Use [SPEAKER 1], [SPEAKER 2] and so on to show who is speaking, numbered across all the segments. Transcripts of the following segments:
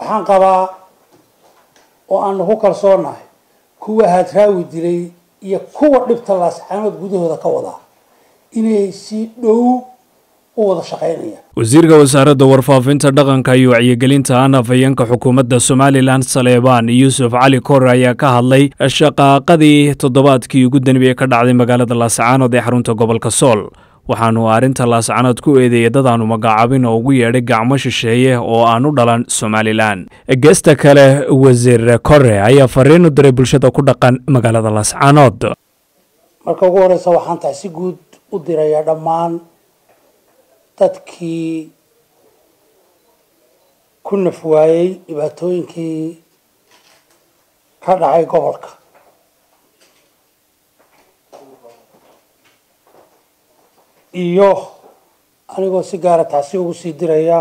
[SPEAKER 1] waxaan qabaa oo aanu ku kalsoonahay kuwa hadraawi dilay iyo kuwa dhibta laascaanood gudahooda ka wadaa inay si dhow u wada shaqaynayaan
[SPEAKER 2] wasiirka wasaaradda warfaafinta dhaqanka iyo wacyigelinta aan afhayeenka xukuumadda somalilan saleebaan yuusuf cali kor ayaa ka hadlay shaqaaqadii toddobaadkii ugu danbiyey ka dhacday magaalada laascaanood ee xarunta gobolka sool waxaanu arrinta laascaanood ku eedeeyay dad aanu magacaabin oo ugu yeedhay gacmo shisheeye oo aan u dhalan somalilan geesta kale wasiir kore ayaa fariin u diray bulshada ku dhaqan magaalada laascaanood
[SPEAKER 1] marka ugu horeysa waxaan tahay si guud u dirayaa dhammaan dadkii ku naf waayey dhibaatooyinkii ka dhacay gobolka iyo anigoo si gaara taasi ugu sii diraya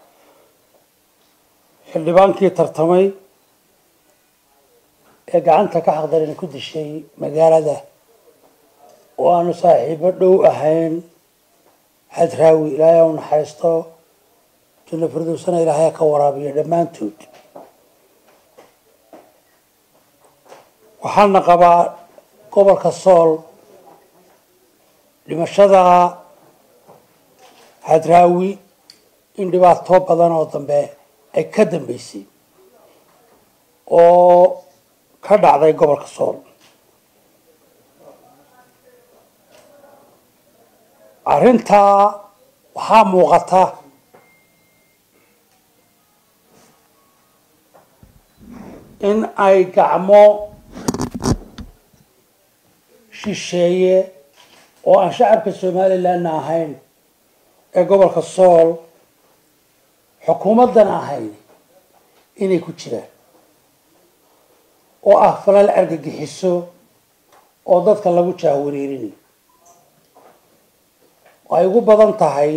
[SPEAKER 1] xildhibaankii tartamay ee gacanta ka xaqdarin ku dishay magaalada oo aanu saaxiibo dhow ahayn hadraawi ilaahay u naxariisto janno firdowsana ilaahay ka waraabiyo dhammaantood waxaana qabaa gobolka sool dhimashada hadraawi in dhibaato badan oo dambe ay ka dambeysay oo ka dhacday gobolka sool arrintaa waxaa muuqata in ay gacmo shisheeye oo aan shacabka somalilandna ahayn ee gobolka sool xukuumaddana ahayn inay ku jiraan oo ah falal argagixiso oo dadka lagu jaahwareerinayo ay ugu badan tahay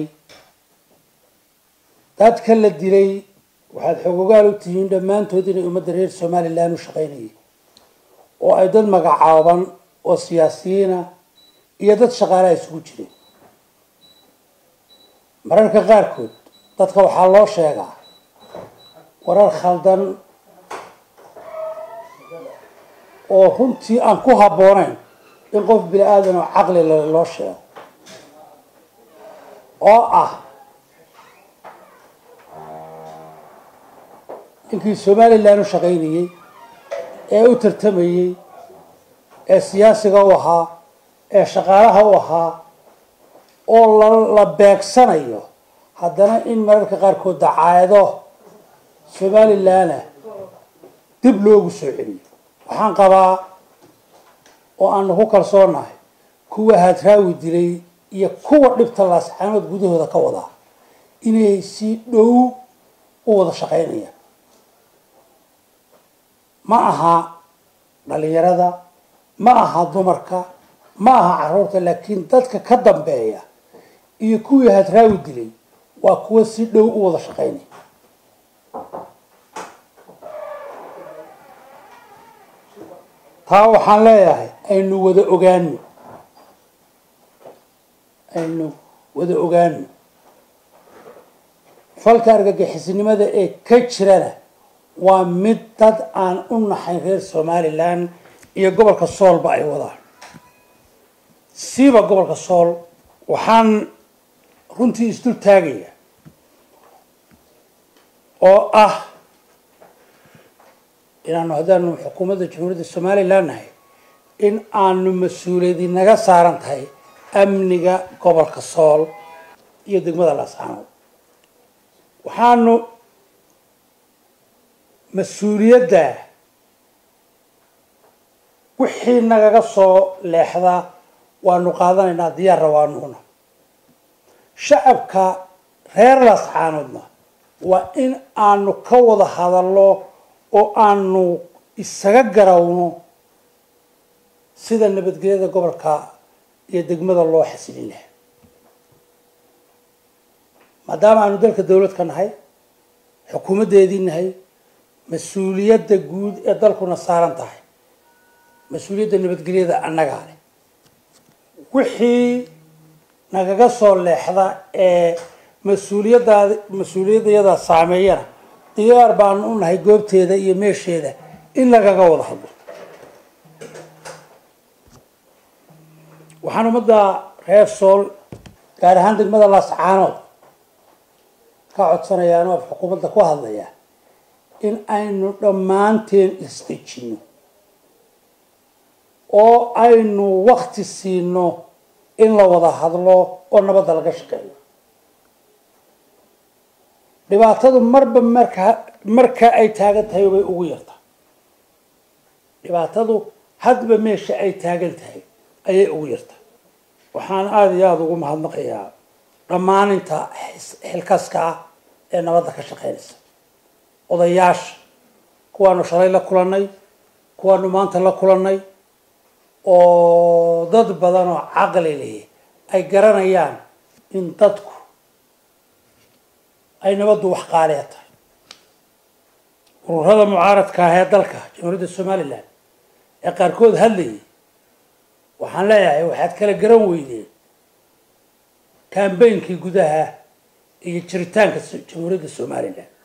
[SPEAKER 1] dadka la dilay waxaad xogogaal u tihiin dhammaantood inay ummadda reer somalilan u shaqaynayay oo ay dad magacaaban oo siyaasiyiina iyo dad shaqaalaha isugu jireen mararka qaarkood dadka waxaa loo sheegaa warar khaldan oo runtii aan ku habboonayn in qof bini aadan oo caqli leh loo sheego oo ah ninkii somalilan u shaqaynayey ee u tartamayey ee siyaasiga u ahaa ee shaqaalaha u ahaa oo la beegsanayo haddana in mararka qaarkood dacaayado somalilanah dib loogu soo celiyo waxaan qabaa oo aanu ku kalsoonahay kuwa hadraawi dilay iyo kuwa dhibta laascaanood gudahooda ka wadaa inay si dhow u wada shaqaynayaan ma aha dhalinyarada ma aha dumarka ma aha caruurta laakiin dadka ka dambeeya iyo kuwii hadraawi dilay waa kuwa si dhow u wada shaqaynaya taa waxaan leeyahay aynu wada ogaano aynu wada ogaano falka argagixisnimada ee ka jirana waa mid dad aan u naxayn reer somalilan iyo gobolka soolba ay wadaan siiba gobolka sool waxaan runtii isdul taagaya oo ah inaanu haddaanu xukuumadda jamhuuriyadda somalilan nahay in aanu mas-uuliyadi naga saaran tahay amniga gobolka sool iyo degmada laascaanood waxaanu mas-uuliyadda wixii nagaga soo leexdaa waanu qaadanaynaa diyaarra waanuuna shacabka reer laascaanoodna waa in aanu ka wada hadalno oo aanu isaga garawno sida nabadgelyada gobolka iyo degmada loo xasilin laha maadaama aanu dalka dawlad ka nahay xukuumaddeedii nahay mas-uuliyadda guud ee dalkuna saaran tahay mas-uuliyadda nabadgelyada annagaa leh wixii nagaga soo leexda ee mas-uuliyaddaad mas-uuliyadayada saameeyana diyaar baanu u nahay goobteeda iyo meesheeda in lagaga wada hadlo waxaan ummadda reer sool gaar ahaan degmada laascaanood ka codsanayaa oo xukuumadda ku hadlaya in aynu dhammaanteen isdejino oo aynu wakti siino in la wada hadlo oo nabadda laga shaqeeyo dhibaatadu marba marka marka ay taagan tahay way ugu yartaa dhibaatadu hadba meesha ay taagan tahay ayay ugu yartaa waxaan aada iyo aada ugu mahadnaqayaa dhammaaninta xilkaska ah ee nabadda ka shaqeynaysa odayaasha kuwaanu shalay la kulannay kuwaanu maanta la kulannay oo dad badan oo caqli leh ay garanayaan in dadku ay nabaddu wax qaaliya tahay ururada mucaaradka ah ee dalka jamhuuriyadda somalilan ee qaarkood hadlayay waxaan leeyahay waxaad kala garan weydeen kambeynkii gudaha iyo jiritaanka jamhuuriyadda somalilan